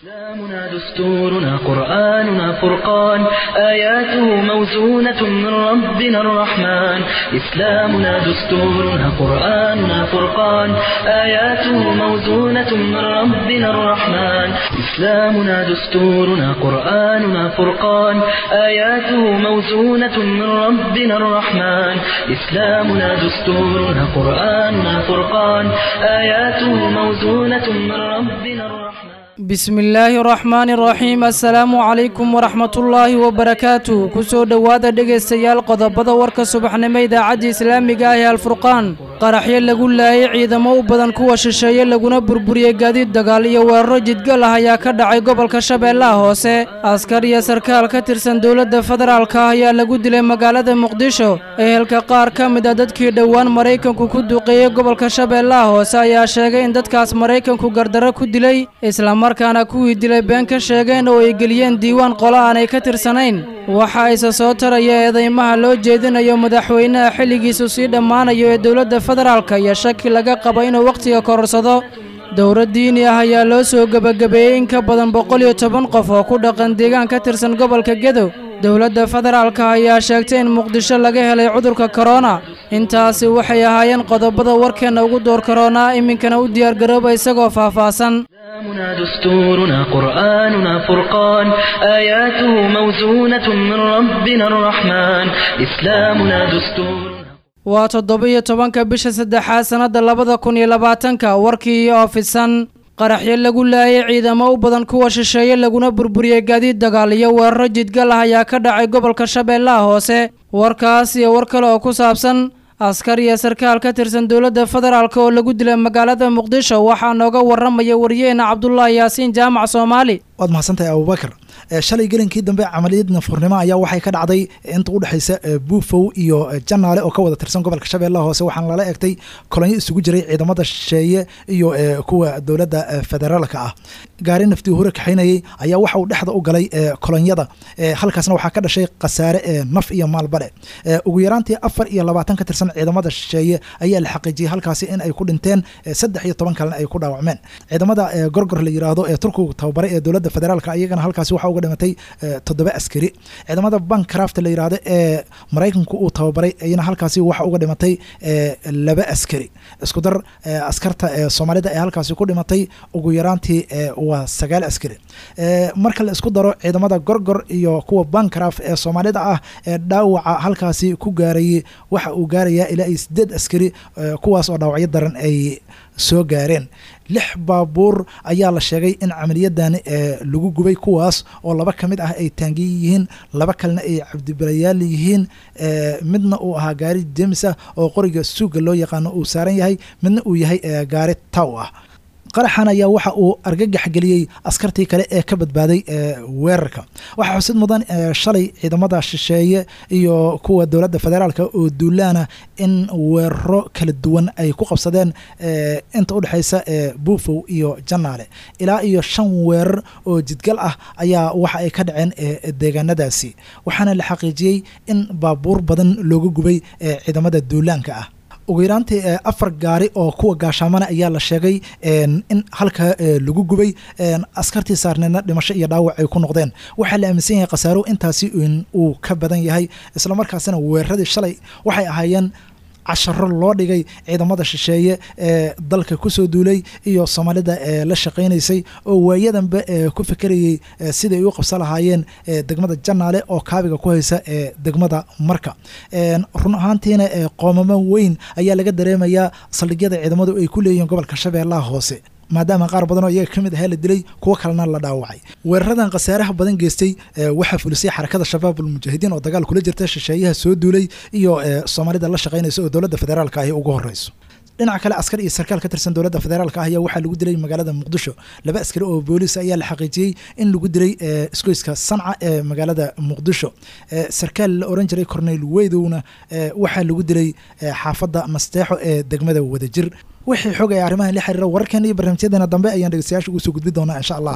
إسلامنا دستورنا قرآننا فرقان آياته موزونة من ربنا الرحمن إسلامنا دستورنا قرآننا فرقان آياته موزونة من ربنا الرحمن إسلامنا دستورنا قرآننا فرقان آياته موزونة من ربنا الرحمن إسلامنا دستورنا قرآننا فرقان آياته موزونة من ربنا الرحمن bismillaahi raxmaani raxiim assalaamu calaykum waraxmatullaahi wabarakaatu kusoo dhowaada dhegaystayaal qodobada warka subaxnimo idaacadda islaamiga ah ee alfurqaan qaraxyo lagu laayay ciidamo u badan kuwa shisheeye laguna burburiyey gaadiid dagaal iyo weeraro jidgal ah ayaa ka dhacay gobolka shabeellaha hoose askar iyo sarkaal ka tirsan dowladda federaalka ah ayaa lagu dilay magaalada muqdisho ehelka qaar ka mid a dadkii dhowaan maraykanku ku duqeeyey gobolka shabeellaha hoose ayaa sheegay in dadkaas maraykanku gardarro ku dilay islamarkaana kuwii dilay been ka sheegeen oo ay geliyeen diiwaan qolo aanay ka tirsanayn waxa ayse soo taraya eedeymaha loo jeedinayo madaxweynaha xilligiisu sii dhammaanayo ee dowladda federaalka iyo shaki laga qabo inuu wakhtiga kororsado dowlad diini ah ayaa loo soo gebagabeeyey in ka badan boqol iyo toban qof oo ku dhaqan deegaan ka tirsan gobolka gedow dowladda federaalka ayaa sheegtay in muqdisho laga helay cudurka korona intaasi waxay ahaayeen qodobada warkeenna ugu door koronaa iminkana u diyaargarooba isagoo faahfaahsan إسلامنا دستورنا قرآننا فرقان آياته موزونة من ربنا الرحمن إسلامنا دستورنا waa toddoba-iyo tobanka bisha saddexaad sannadda labada kun iyo labaatanka warkii oo fidsan qaraxyo lagu laayay ciidamo u badan kuwa shisheeye laguna burburiyey gaadiid dagaal iyo weeraro jidgal ah ayaa ka dhacay gobolka shabeellaha hoose warkaas iyo war kale oo ku saabsan askar iyo sarkaal ka tirsan dowladda federaalk oo lagu dilay magaalada muqdisho waxaa nooga waramaya wariyeena cabdulaahi yaasiin jaamac soomaali waad mahadsantahay abubakar shalay gelinkii dambe camaliyad nafurnimo ayaa waxay ka dhacday inta udhexaysa buufow iyo janaale oo ka wada tirsan gobolka shabeellaha hoose waxaana lala egtay kolonyo isugu jiray ciidamada shisheeye iyo kuwa dowladda federaalka ah gaari naftii hore kaxaynayey ayaa waxa uu dhexda u galay kolonyada halkaasna waxaa ka dhashay khasaare naf iyo maalbale ugu yaraantii afar iyo labaatan ka tirsan ciidamada shisheeye ayaa la xaqiijiyey halkaasi in ay ku dhinteen saddex iyo toban kalena ay ku dhaawacmeen ciidamada gorgor la yiraahdo ee turkigu tababaray ee dowladda federaalka iyagana halkaasi waxa uga dhimatay toddoba askari ciidamada bancraft la yiraahdo ee maraykanku uu tababaray iyana halkaasi waxa uga dhimatay laba askari isku dar askarta soomaalida ee halkaasi ku dhimatay ugu yaraantii waa sagaal askari marka la isku daro ciidamada gorgor iyo kuwa bancraft ee soomaalida ah ee dhaawaca halkaasi ku gaarayay waxa uu gaarayaa ilaa iyo sideed askari kuwaas oo dhaawacyo daran ay soo gaareen lix baabuur ayaa la sheegay in camaliyadani lagu gubay kuwaas oo laba ka mid ah ay taangiye yihiin laba kalena ay cabdibalayaal yihiin midna uu ahaa gaari jemis ah oo qoriga suuga loo yaqaano uu saaran yahay midna uu yahay gaari taw ah qaraxan ayaa waxa uu argagax geliyey askartii kale ee ka badbaaday weerarka waxaa xusid mudan shalay ciidamada shisheeye iyo kuwa dowladda federaalka oo duulaana in weeraro kala duwan ay ku qabsadeen inta udhexaysa buufow iyo janaale ilaa iyo shan weerar oo jidgal ah ayaa waxa ay ka dhaceen deegaanadaasi waxaana la xaqiijiyey in baabuur badan looga gubay ciidamada duulaanka ah ugu yaraantii afar gaari oo kuwa gaashaamana ayaa la sheegay in halka lagu gubay askartii saarneedna dhimasho iyo dhaawac ay ku noqdeen waxaa la aaminsan yahay khasaaro intaasi uu ka badan yahay islamarkaasina weeraradii shalay waxay ahaayeen casharo loo dhigay ciidamada shisheeye ee dalka kusoo duulay iyo soomaalida ee la shaqaynaysay oo waayadanba ku fekerayey siday u qabsan lahaayeen degmada janaale oo kaabiga ku haysa ee degmada marka run ahaantiina qoomamo weyn ayaa laga dareemayaa saldhigyada ciidamadu ay ku leeyihiin gobolka shabeellaha hoose maadaama qaar badan oo iyaga ka mid ahaa la dilay kuwo kalena la dhaawacay weeraradan khasaaraha badan geystay waxaa fulisay xarakada shabaab almujaahidiin oo dagaal kula jirta shisheeyaha soo duulay iyo soomaalida la shaqaynaysa oo dowladda federaalka ahi ugu horeyso dhinaca kale askar iyo sarkaal ka tirsan dowladda federaalka ah ayaa waxaa lagu dilay magaalada muqdisho laba askari oo booliis ayaa la xaqiijiyey in lagu dilay isgoyska sanca ee magaalada muqdisho sarkaal la oran jiray corneyl weydowna waxaa lagu dilay xaafadda masteexo ee degmada wadajir wixii xog ay arrimahan la xiriira wararkan iyo barnaamijyadeena dambe ayaan dhegeystayaasha ugu soo gudbi doonaa insha allah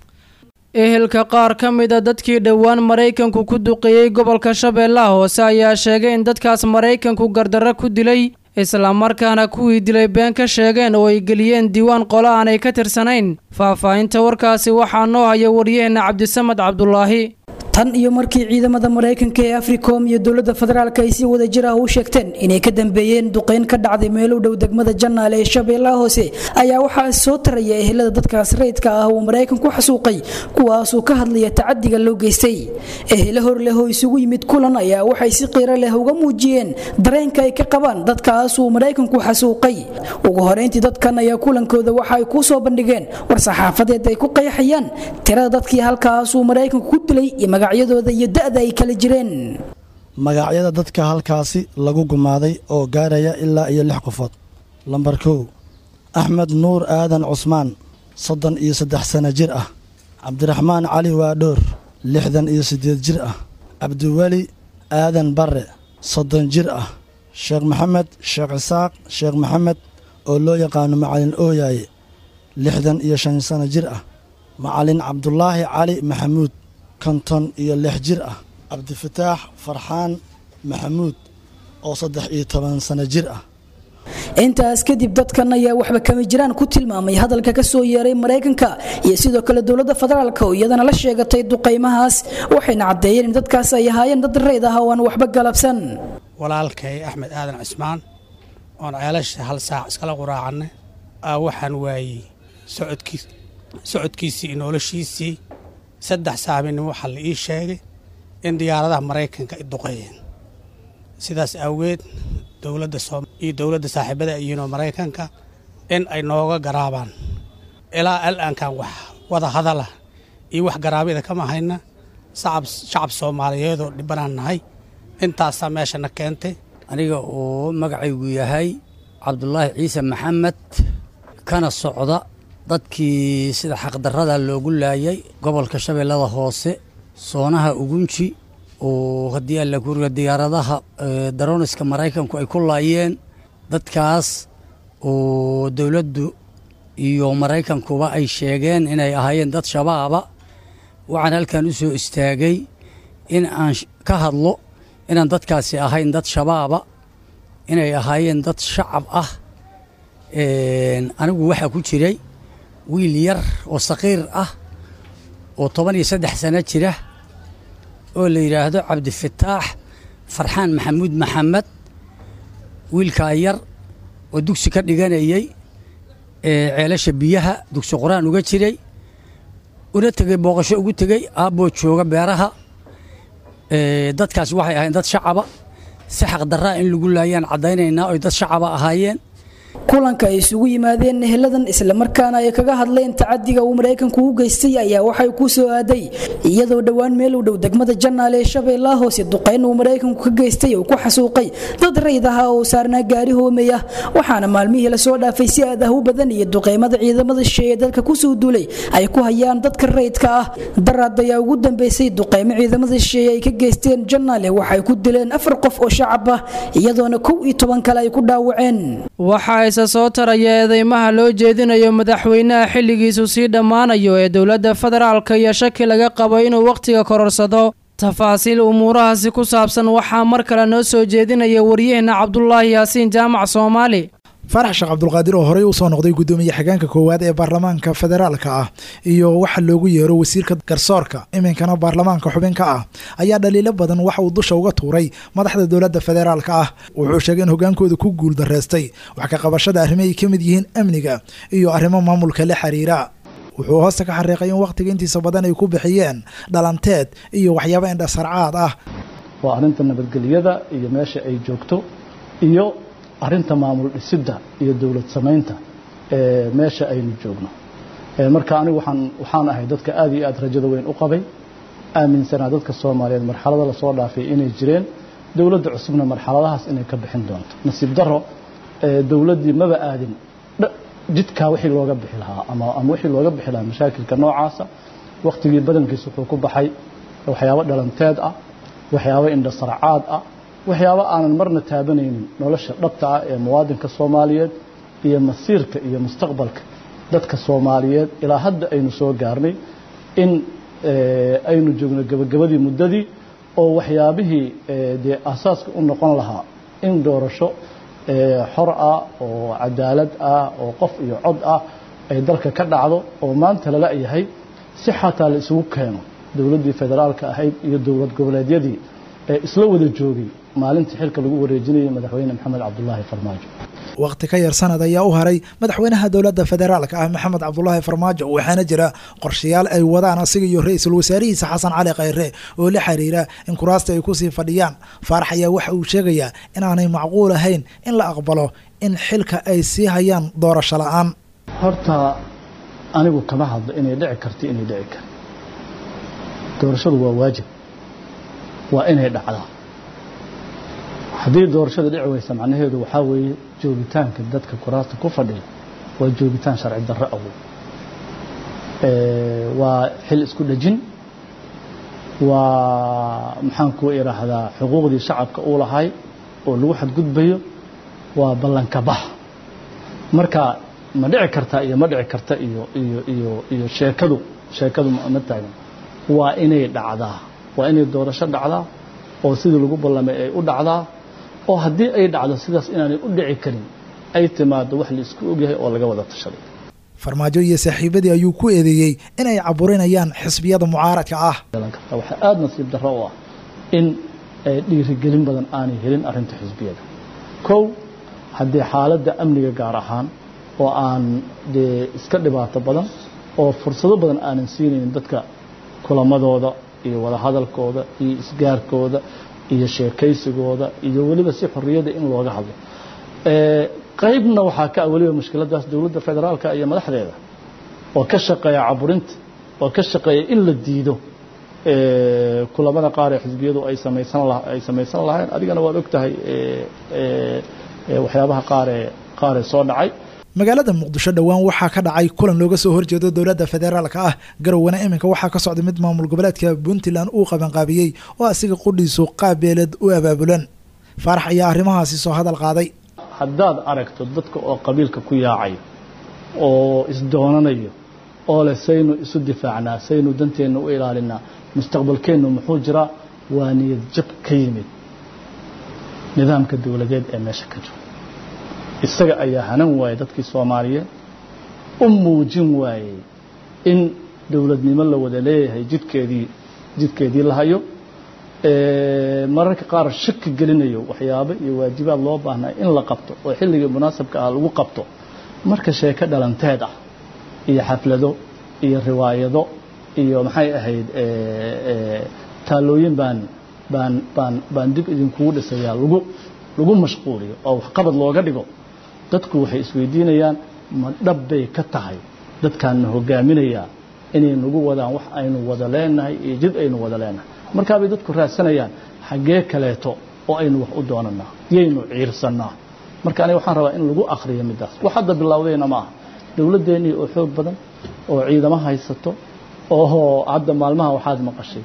ehelka qaar ka mid a dadkii dhowaan maraykanku ku duqeeyey gobolka shabeellaha hoose ayaa sheegay in dadkaas maraykanku gardarro ku dilay islamarkaana kuwii dilay been ka sheegeen oo ay geliyeen diiwaan qolo aanay ka tirsanayn faahfaahinta warkaasi waxaa noo haya waryaheena cabdisamad cabdulaahi tan iyo markii ciidamada maraykanka ee africom iyo dowladda federaalk ay si wada jir ah u sheegteen inay ka dambeeyeen duqeyn ka dhacday meel u dhow degmada janaale ee shabeellaha hoose ayaa waxaa soo taraya ehelada dadkaas rayidka ah uu maraykanku xasuuqay kuwaasuu ka hadlaya tacadiga loo geystay ehele hor leh oo isugu yimid kulan ayaa waxay si qiiro leh uga muujiyeen dareenka ay ka qabaan dadkaasuu maraykanku xasuuqay ugu horeyntii dadkan ayaa kulankooda waxa ay kuu soo bandhigeen war saxaafadeed ay ku qeexayaan tirada dadkii halkaasuu maraykanku ku dilay iyo magacyadooda iyo da'da ay kala jireen magacyada dadka halkaasi lagu gumaaday oo gaaraya ilaa iyo lix qofood lambar kow axmed nuur aadan cusmaan soddon iyo saddex sano jir ah cabdiraxmaan cali waadhoor lixdan iyo siddeed jir ah cabdiweli aadan barre soddon jir ah sheekh maxamed sheekh isaaq sheekh maxamed oo loo yaqaano macalin ooyaaye lixdan iyo shan sano jir ah macalin cabdulaahi cali maxamuud konton iyo lix jir ah cabdifataax farxaan maxamuud oo saddex iyo toban sano jir ah intaas kadib dadkan ayaa waxba kama jiraan ku tilmaamay hadalka ka soo yeeray maraykanka iyo sidoo kale dowladda federaalk oo iyadana la sheegatay duqaymahaas waxayna caddeeyeen in dadkaas ay ahaayeen dad rayd ah oo aan waxba galabsan walaalkay axmed aadan cismaan oon ceelasha hal saac iskala quraacannay aa waxaan waayey socodkiis socodkiisii iyo noloshiisii saddex saaminin waxaa la ii sheegay in diyaaradaha maraykanka ay duqeeyeen sidaas awgeed dowladda iyo dowladda saaxiibada iyinoo maraykanka in ay nooga garaabaan ilaa al-aankan wax wada hadala iyo wax garaabyada kama hayna shacab soomaaliyeedoo dhibbanaan nahay intaasaa meeshana keentay aniga uu magacaygu yahay cabdulaahi ciise maxamed kana socda dadkii sida xaqdarrada loogu laayay gobolka shabeellada hoose soonaha ugunji oo haddii alla kuriga diyaaradaha daroniska maraykanku ay ku laayeen dadkaas oo dowladdu iyo maraykankuba ay sheegeen inay ahaayeen dad shabaaba waxaan halkan u soo istaagay in aan ka hadlo inaan dadkaasi ahayn dad shabaaba inay ahaayeen dad shacab ah anigu waxaa ku jiray wiil yar oo saqiir ah oo toban iyo saddex sano jira oo la yidhaahdo cabdifataax farxaan maxamuud maxamed wiilkaa yar oo dugsi ka dhiganayey ceelasha biyaha dugsi qur-aan uga jiray una tegey booqasho ugu tegey aabboo jooga beeraha dadkaasi waxay ahayn dad shacaba si xaqdarraa in lagu laayaan caddaynaynaa oy dad shacaba ahaayeen kulanka ay isugu yimaadeen eheladan islamarkaana ay kaga hadleen tacadiga uu maraykanku u geystay ayaa waxay ku soo aaday iyadoo dhowaan meel u dhow degmada janaale ee shabeellaha hoose duqayn uu maraykanku ka geystay oo ku xasuuqay dad rayd ahaa oo saarnaa gaari hoomey ah waxaana maalmihii lasoo dhaafay si aad ah u badan iyo duqaymada ciidamada shisheeye dalka kusoo duulay ay ku hayaan dadka raydka ah daraad ayaa ugu dambeysay duqaymo ciidamada shisheeye ay ka geysteen janaale waxay ku dileen afar qof oo shacab ah iyadoona kow iyo toban kale ay ku dhaawaceen waxaa isa soo taraya eedeymaha loo jeedinayo madaxweynaha xilligiisu sii dhammaanayo ee dowladda federaalka iyo shaki laga qabo inuu wakhtiga kororsado tafaasiil umuurahaasi ku saabsan waxaa mar kale noo soo jeedinaya waryaheena cabdulaahi yaasiin jaamac soomaali faarax sheekh cabdulqaadir oo horey usoo noqday guddoomiye xigeenka koowaad ee baarlamaanka federaalka ah iyo waxa loogu yeero wasiirka garsoorka iminkana baarlamaanka xubinka ah ayaa dhaliilo badan waxa uu dusha uga tuuray madaxda dowladda federaalka ah wuxuu sheegay in hogaankooda ku guul dareystay wax ka qabashada arrimo ay ka mid yihiin amniga iyo arrimo maamulka la xiriira wuxuu hoosta ka xariiqay in wakhtiga intiisa badan ay ku bixiyeen dhalanteed iyo waxyaabo indhasarcaad ah waa arrinta nabadgelyada iyo meesha ay joogto iyo arrinta maamul dhisidda iyo dowlad samaynta ee meesha aynu joogno marka anigu waxaan waxaan ahay dadka aad iyo aad rajada weyn u qabay aaminsanaa dadka soomaaliyeed marxalada lasoo dhaafay inay jireen dowladda cusubna marxaladahaas inay ka bixin doonto nasiib daro dowladdii maba aadin jidkaa wixii looga bixi lahaa ama ama wixii looga bixi lahaa mashaakilka noocaasa wakhtigii badankiisa wuxuu ku baxay waxyaabo dhalanteed ah waxyaabo indhasarcaad ah waxyaabo aanan marna taabanaynin nolosha dhabta ah ee muwaadinka soomaaliyeed iyo masiirka iyo mustaqbalka dadka soomaaliyeed ilaa hadda aynu soo gaarnay in aynu joogno gebagabadii muddadii oo waxyaabihii dee asaaska u noqon lahaa in doorasho xor ah oo cadaalad ah oo qof iyo cod ah ay dalka ka dhacdo oo maanta lala yahay si xataa la isugu keeno dowladdii federaalka ahayd iyo dowlad goboleedyadii ee isla wada joogay maalintii xilka lagu wareejinayay madaxweyne maxamed cabdulaahi farmaajo waqti ka yar sanad ayaa u haray madaxweynaha dowladda federaalka ah maxamed cabdulaahi farmaajo waxaana jira qorshayaal ay wadaan asiga iyo ra-iisul wasaarihiisa xasan cali khayre oo la xiriira in kuraasta ay kusii fadhiyaan faarax ayaa waxa uu sheegayaa inaanay macquul ahayn in la aqbalo in xilka ay sii hayaan doorasho la-aan horta anigu kama hadlo inay dhici karto inay dhici kar doorashadu waa waajib waa inay dhacdaa haddii doorashada dhici weysa macnaheedu waxaa weeye joogitaanka dadka kuraasta ku fadhiya waa joogitaan sharci darro awood waa xil isku dhejin waa maxaan ku idhaahdaa xuquuqdii shacabka uu lahay oo lagu xadgudbayo waa ballanka bax marka ma dhici karta iyo ma dhici karta iyo iyo iyo iyo sheekadu sheekadu ma taagan waa inay dhacdaa waa inay doorasho dhacdaa oo sidii lagu ballamay ay u dhacdaa oo haddii ay dhacdo sidaas inaanay u dhici karin ay timaado wax la isku ogyahay oo laga wada tashaday farmaajo iyo saaxiibadii ayuu ku eedeeyey inay caburinayaan xisbiyada mucaaradka ah waxaa aada nasiib darro u ah in dhiirigelin badan aanay helin arrinta xisbiyada kow haddii xaaladda amniga gaar ahaan oo aan dee iska dhibaato badan oo fursado badan aanan siinaynin dadka kulamadooda iyo wadahadalkooda iyo isgaarkooda iyo sheekaysigooda iyo weliba si xorriyadda in looga hadlo qaybna waxaa ka ah weliba mushkiladaas dowladda federaalka iyo madaxdeeda oo ka shaqeeya caburinta oo ka shaqeeya in la diido kulamada qaar ee xisbiyadu ay samaysan ay samaysan lahayn adigana waad og tahay waxyaabaha qaaree qaaree soo dhacay magaalada muqdisho dhowaan waxaa ka dhacay kulan looga soo horjeedo dowladda federaalka ah garowana iminka waxaa ka socda mid maamul goboleedka puntland uu qabanqaabiyey oo asiga qudhiisu qaabeeled u abaabulan faarax ayaa arrimahaasi soo hadal qaaday haddaad aragto dadka oo qabiilka ku yaacayo oo isdoonanayo oo leh saynu isu difaacnaa saynu danteenna u ilaalinaa mustaqbalkeennu muxuu jiraa waa niyad jab ka yimid nidaamka dowladeed ee meesha ka jiro isaga ayaa hanan waayey dadkii soomaaliyeed u muujin waayey in dowladnimo la wada leeyahay jidkeedii jidkeedii la hayo mararka qaar shaki gelinayo waxyaabo iyo waajibaad loo baahnaa in la qabto oo xilligii munaasabka ah lagu qabto marka sheeko dhalanteed ah iyo xaflado iyo riwaayado iyo maxay ahayd taallooyin baan baan baan baan dib idinkugu dhisayaa lagu lagu mashquuliyo oo waxqabad looga dhigo dadku waxay isweydiinayaan ma dhab bay ka tahay dadkaanna hogaaminayaa inay nagu wadaan wax aynu wada leenahay iyo jid aynu wada leenahay markaabay dadku raadsanayaan xaggee kaleeto oo aynu wax u doonanaa yaynu ciirsannaa marka aniga waxaan rabaa in lagu akhriyo middaas wax hadda bilowdayna ma aha dowladdeennii oo xoog badan oo ciidamo haysato oo hadda maalmaha waxaad maqashay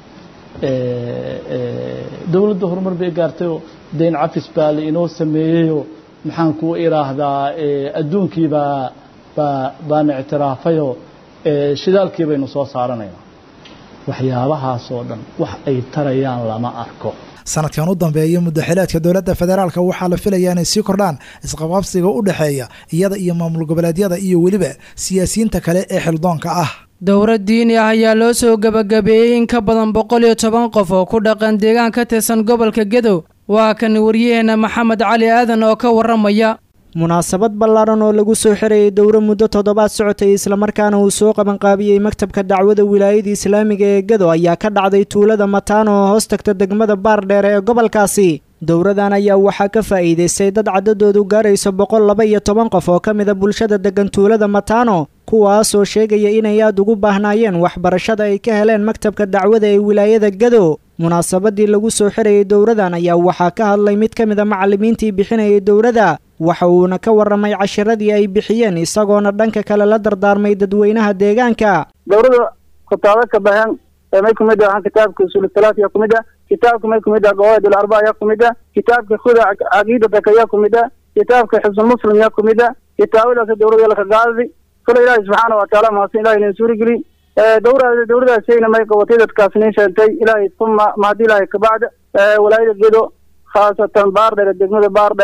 dowladda horumar bay gaartayoo dayn cafis baa la inoo sameeyeyoo maxaan ku idhaahdaa adduunkii baa baa baana ictiraafayoo shidaalkii baynu soo saaranaynaa waxyaabahaasoo dhan wax ay tarayaan lama arko sanadkan u dambeeya muddaxileedka dowladda federaalka waxaa la filayaa inay sii kordhaan isqabqabsiga u dhexeeya iyada iyo maamul goboleedyada iyo weliba siyaasiyiinta kale ee xildoonka ah dowlad diini ah ayaa loo soo gebagabeeyey in ka badan boqol iyo toban qof oo ku dhaqan deegaan ka tirsan gobolka gedow waa kan waryaheena maxamed cali aadan oo ka warramaya munaasabad ballaaran oo lagu soo xirayay dowro muddo toddobaad socotay islamarkaana uu soo qabanqaabiyey maktabka dacwada wilaayada islaamiga ee gedo ayaa ka dhacday tuulada mataano oo hoos tagta degmada baardheere ee gobolkaasi dowradan ayaa waxaa ka faa'iidaystay dad caddadoodu gaarayso boqol laba iyo toban qof oo ka mida bulshada deggan tuulada mataano kuwaasoo sheegaya inay aad ugu baahnaayeen waxbarashada ay ka heleen maktabka dacwada ee wilaayada gedo munaasabadii lagu soo xirayay dowradan ayaa waxaa ka hadlay mid ka mida macallimiintii bixinayay dowrada waxa uuna ka warramay cashiradii ay bixiyeen isagoona dhanka kale la dardaarmay dadweynaha deegaanka dowrada kutaabo ka baxeen may kumid ah kitaabka usul salaat yaa kumid ah kitaabka may kumid ah qawaid alarba yaa kumid ah kitaabka khuda caqiidataka yaa kumid ah kitaabka xifsul muslim yaa kumid ah kitaabadaas dowrada laka qaadadi kule ilaahi subxaana watacaala mahadsan ilahi inin suurigeli dowrada dowradaasayna may qabatay dadkaas nin sheentay ilaahay uma mahadi ilaahay kabacda walaayada gedo khaasatan baar dheere degmada baar dheere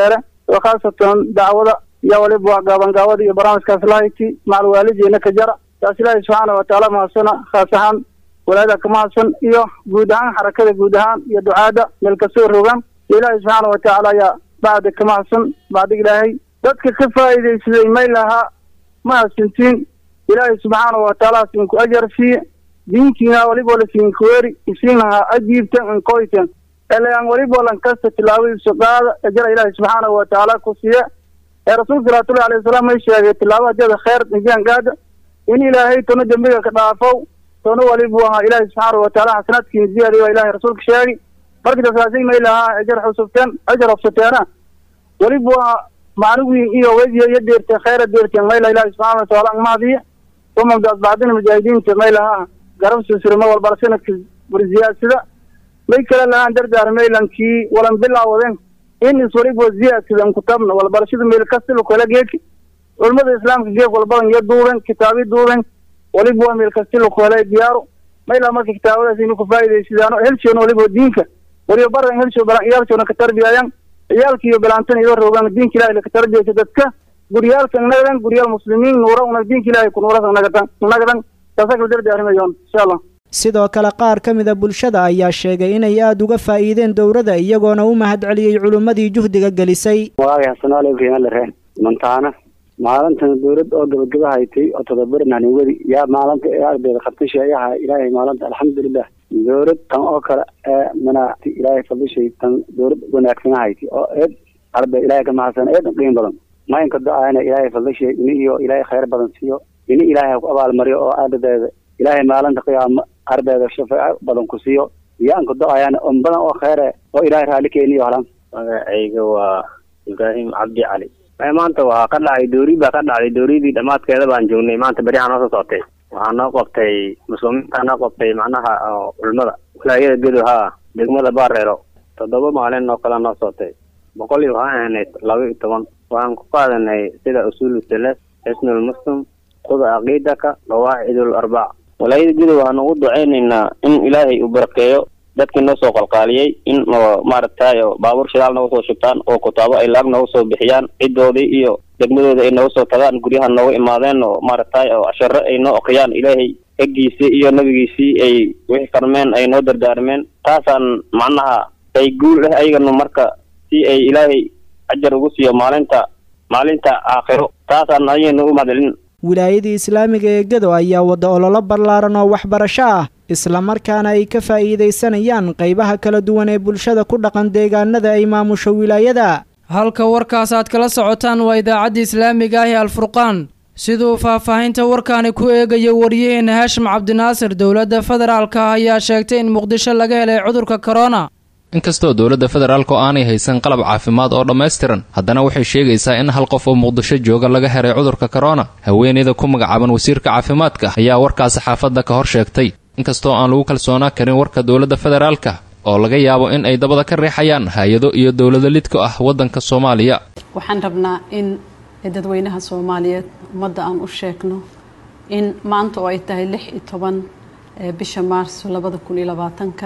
oo khaasatan dacwada iyo waliba waa gaabangaawada iyo barnaamijkaas lahayti macal waalidiina ka jara taas ilaahay subxaana watacaala mahadsana khaas ahaan walaada ka mahadsan iyo guud ahaan xarakada guud ahaan iyo ducaada meel kastoo rogaan ilaahay subxaana watacaala ayaa bacda ka mahadsan bacdig ilaahay dadka ka faa'iidaysaday may lahaa mahadsantiin ilaahay subxaana watacaala sinku ajar siiye diinkiina waliba la siinkuweeri isiinaha ajiibtan inkoytan elaan waliba lan kasta tilaabadiisu qaada ajara ilaahay subxaanahu watacaala ku siiye ee rasuulka salawaatullahi alayhi wasalaam may sheegay tilaabo hadeeda khayr injaan gaada in ilaahay tono dembiga ka dhaafow tono walibu ahaa ilaahay subxaanahu watacaala xasanaadkiina ziyaadiy waa ilaahay rasuulka sheegi markii tasaasay may lahaa ajar xusubteen ajar hubsateena walibu ahaa macnugiin iyo wediya iyo deerteen khayra deerteen mayla ilaahay subxaana watacaala angmahadiye umamdaas bacdina mujaahidiinta may lahaa garab susirma walbala sanadka warziyaasida may kala lahaan dardaar maylankii walan bilaawadeen in iswaliba ziyaadsidan kutabna walbarashada meel kastila kala geeki culimada islaamka geeg walbadan iyo duuben kitaabi duuben waliba waa meel kastila kala diyaaro mayla marka kitaabadaas inu kufaa'idaysidaano helshoona waliba diinka waliba baran helsho balan iyaalshoona ka tarbiyayaan ciyaalka iyo bilaantan iyo rogaan diinka ilahay la ka tarbiyaysa dadka guryaalka nagadan guryaal muslimiin nuura una diinka ilahay ku nuurasa nagadan nagadan taasa kala dardaarimayoon insha allah sidoo kale qaar ka mida bulshada ayaa sheegay inay aada uga faa'iideen dowladda iyagoona u mahadceliyey culimmadii juhdiga gelisay walaagay xasanaale qiimo lare mantaana maalintan dowlad oo gabagaba haytay oo todobarnani weli yaa maalinta ee ardayda qabtasha ayaha ilaahay maalinta alxamdulilah dowlad tan oo kale ee manaati ilaahay fadishay tan dowlad wanaagsan haytay oo eed arday ilaahay ka mahadsan eed qiimo badan maynka do-aana ilaahay fadishay ini iyo ilaahay khayr badan siiyo ini ilaahay ku abaalmariyo oo ardayda ilaahay maalinta qiyaamo ardayda shafaaco badan ku siiyo iyo aan ku do-ayaan on badan oo khayre oo ilaahay raalli keeniyo halan magacayga waa ibraahim cabdi cali maanta waxaa ka dhacay doori baa ka dhacday dooridii dhammaadkeeda baan joognay maanta beriyaha noo soo socotay waxaa noo qabtay muslimiinta noo qabtay macnaha culimada wilaayada gedo haa degmada baareero toddoba maalin oo kale noo socotay boqol iyo waxaan ahnayd laba iyo toban waxaan ku qaadanay sida usuulu salas xisnul muslim kuda caqiidaka qawaacidul arbac walaayada gedo waxaan ugu ducaynaynaa in ilaahay uu barakeeyo dadkii noo soo qalqaaliyey in maaragtay baabuur shidaal nooga soo shubtaan oo kutaabo ay laag nooga soo bixiyaan cidoodii iyo degmadooda ay nooga soo tagaan guryaha nooga imaadeen oo maaragtay oo casharo ay noo oqiyaan ilaahay eggiisii iyo nabigiisii ay wixii karmeen ay noo dardaarmeen taasaan macnaha ay guul ah ayagana marka si ay ilaahay ajar ugu siiyo maalinta maalinta aakhiro taasaan ayaynu u mahadcelin wilaayadii islaamiga ee gedo ayaa wadda ololo ballaaran oo waxbarasho ah islamarkaana ay ka faa'iidaysanayaan qaybaha kala duwan ee bulshada ku dhaqan deegaanada ay maamusho wilaayada halka warkaas aad kala socotaan waa idaacadda islaamiga ah ee alfurqaan siduu faahfaahinta warkaani ku eegaya wariyaheena haashim cabdinaasir dowladda federaalka ah ayaa sheegtay in muqdisho laga helay cudurka korona inkastoo dowladda federaalku aanay haysan qalab caafimaad oo dhammaystiran haddana waxay sheegaysaa in hal qof oo muqdisho jooga laga helay cudurka korona haweeneyda ku magacaaban wasiirka caafimaadka ayaa warkaa saxaafadda ka hor sheegtay inkastoo aan lagu kalsoonaa karin warka dowladda federaalka oo laga yaabo in ay dabada ka riixayaan hay-ado iyo dowlado lidku ah waddanka soomaaliya waxaan rabnaa in dadweynaha soomaaliyeed ummadda aan u sheegno in maanta oo ay tahay lix iyo toban bisha maarso labada kun iyo labaatanka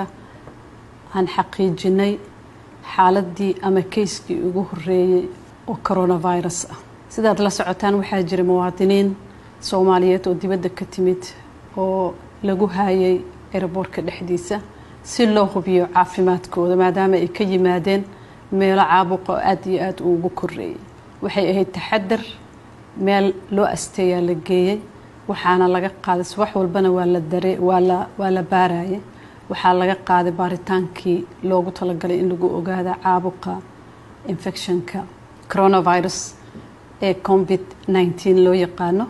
aan xaqiijinay xaaladii ama keyskii ugu horeeyey oo coronavirus ah sidaad la socotaan waxaa jira muwaadiniin soomaaliyeed oo dibadda ka timid oo lagu haayay eraboorka dhexdiisa si loo hubiyo caafimaadkooda maadaama ay ka yimaadeen meelo caabuqa oo aada iyo aada ugu koreeyay waxay ahayd taxadar meel loo asteeyaa la geeyey waxaana laga qaaday subax walbana waa la dare waa la waa la baarayay waxaa laga qaaday baaritaankii loogu talagalay in lagu ogaada caabuqa infectionka coronavirus ee covid nneteen loo yaqaano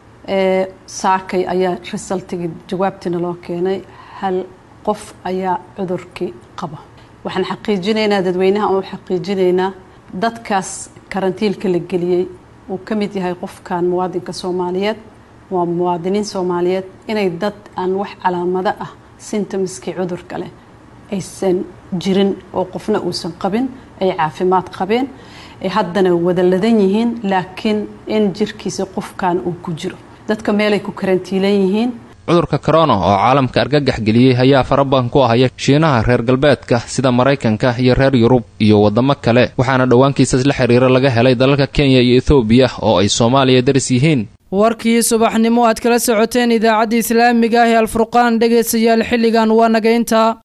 saakay ayaa resultigii jawaabtiina loo keenay hal qof ayaa cudurkii qaba waxaan xaqiijinaynaa dadweynaha oo xaqiijinaynaa dadkaas karantiilka la geliyey uu ka mid yahay qofkan muwaadinka soomaaliyeed waa muwaadiniin soomaaliyeed inay dad aan wax calaamado ah sintomskii cudurka leh aysan jirin oo qofna uusan qabin ay caafimaad qabeen ay haddana wada ladan yihiin laakiin in jirkiisa qofkan uu ku jiro dadka meelay ku karantiilan yihiin cudurka korona oo caalamka argagax geliyey ayaa farabadan ku ahaya shiinaha reer galbeedka sida maraykanka iyo reer yurub iyo waddamo kale waxaana dhowaankiisas la xiriira laga helay dalalka kenya iyo ethoobiya oo ay soomaaliya daris yihiin warkii subaxnimo aad kala socoteen idaacadda islaamiga ah ee alfurqaan dhegaystayaal xilligan waa nagaynta